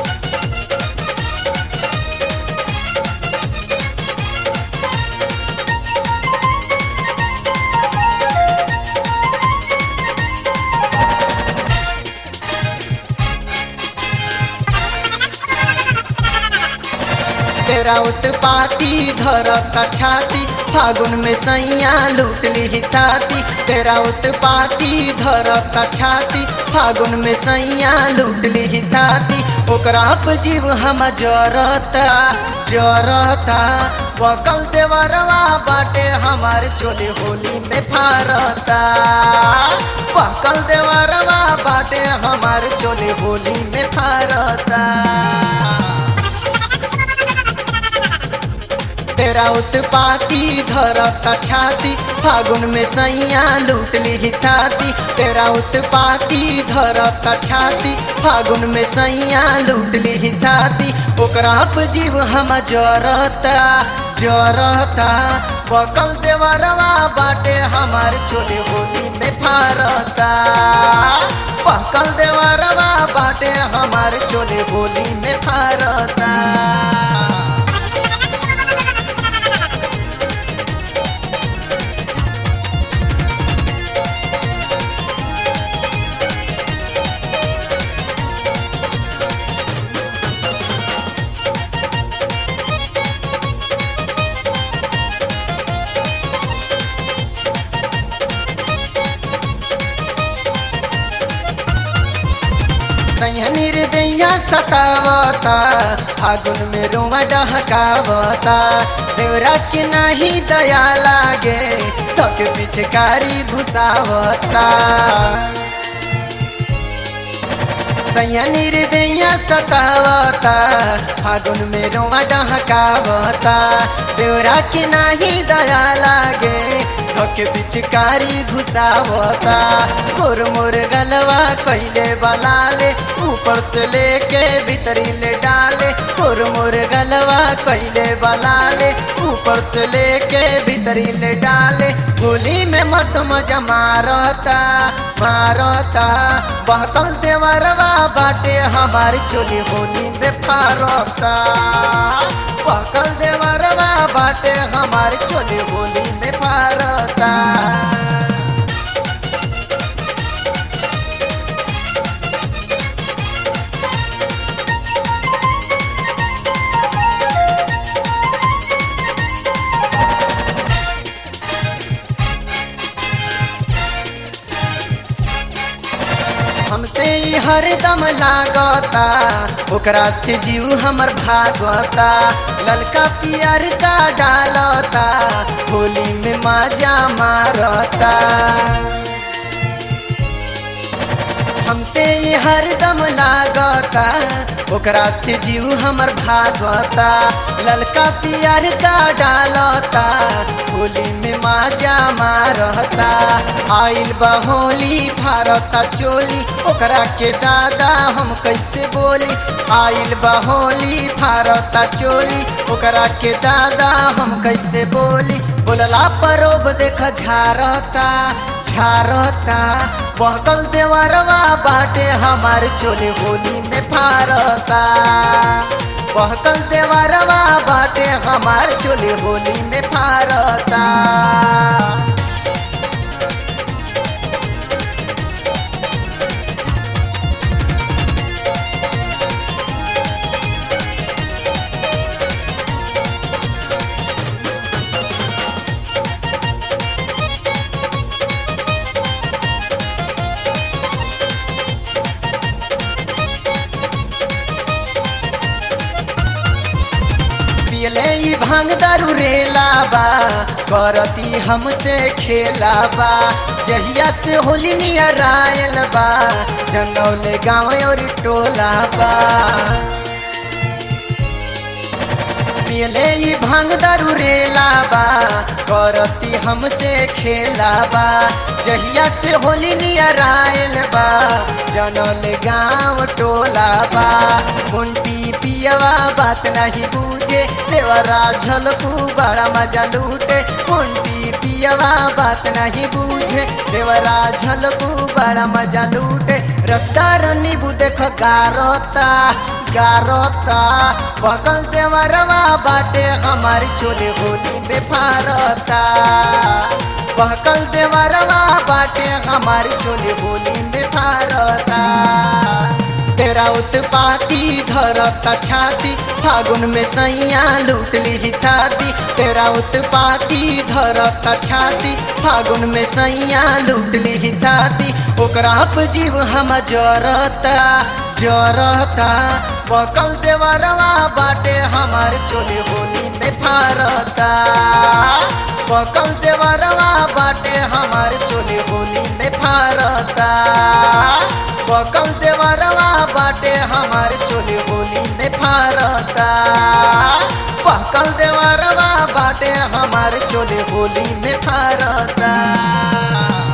तेरा उत्पाती धरता छाती फागुन में सैया लूट ली ताती तेरा उत्पाती धरता छाती फागुन में सैया लूट ली ताती ओकरा पे जीव हम जरता जरता बकल देवरवा बाटे हमार चोली होली में फारता बकल देवरवा बाटे हमार चोली होली में फारता तेरा उत्पाती धरता छाती फागुन में सैया लूट ली ताती तेरा उत्पाती धरता छाती फागुन में सैया लूट ली ताती ओकरा पे जीव हम जरता जरता बकल देवरवा बाटे हमार चोली होली में फारता बकल देवरवा बाटे हमार चोली होली में फारता सैहनीर दैया सतावता फागुन में रुआ डहकावता देवरा के नाही दया लागे थक पिचकारी घुसावता सैहनीर दैया सतावता फागुन में रुआ डहकावता देवरा के नाही दया लागे थक पिचकारी घुसावता गोर मोर गलवा कैले बलाले ऊपर से लेके भीतरी ले डाले गोर मोर गलवा कैले बलाले ऊपर से लेके भीतरी ले डाले होली में मत मजा मारता मारता बहकल देवरवा बाटे हमारी चोली होली में फारता बहकल देवरवा बाटे हमारी चोली होली में फारता हमसे ही हरदम लागता ओकरा से जीव हमर भागता ललका पियर का डालता होली में मजा मारता हमसे ही हरदम लागता ओकरा से जीव हमर भागता ललका पियर का डालता होली में माजा मारता आइल बहोली फारता चोली ओकरा के दादा हम कैसे बोली आइल बहोली फारता चोली ओकरा के दादा हम कैसे बोली बोलला परोब देख झारता झारता बहकल देवरवा बाटे हमार चोली होली में फारता बहकल देवरवा बाटे हमार चोली होली में फारता पियले ई भांग दारू रेला बा करती हमसे खेला बा जहिया से होली नियर आयल बा जनौले गाँव और टोला बा पियले ई भांग दारू रेला बा करती हमसे खेला बा जहिया से होली नियर आयल बा जनल गाँव टोला बा मुंटी पियवा बात नहीं बूझे देवरा झलकू बड़ा मजा लूटे मुंटी पियवा बात नहीं बूझे देवरा झलकू बड़ा मजा लूटे रफ्तार नीबू देख गारता गारता बकल देवरवा बाटे हमारी चोले होली में फारता बकल देवरवा बाटे हमारी चोले होली में फारता तेरा उत्पाती धरता छाती फागुन में सैया लूट ली थाती तेरा उत्पाती धरता छाती फागुन में सैया लूट ली थाती ओकरा पे जीव हम जरता जरता बकल देवरवा बाटे हमार चोले होली में फारता बकल देवरवा बाटे हमार चोले होली में फारता बकल देवरवा बाटे हमार चोले होली में फारता बकल देवरवा बाटे हमार चोले होली में फारता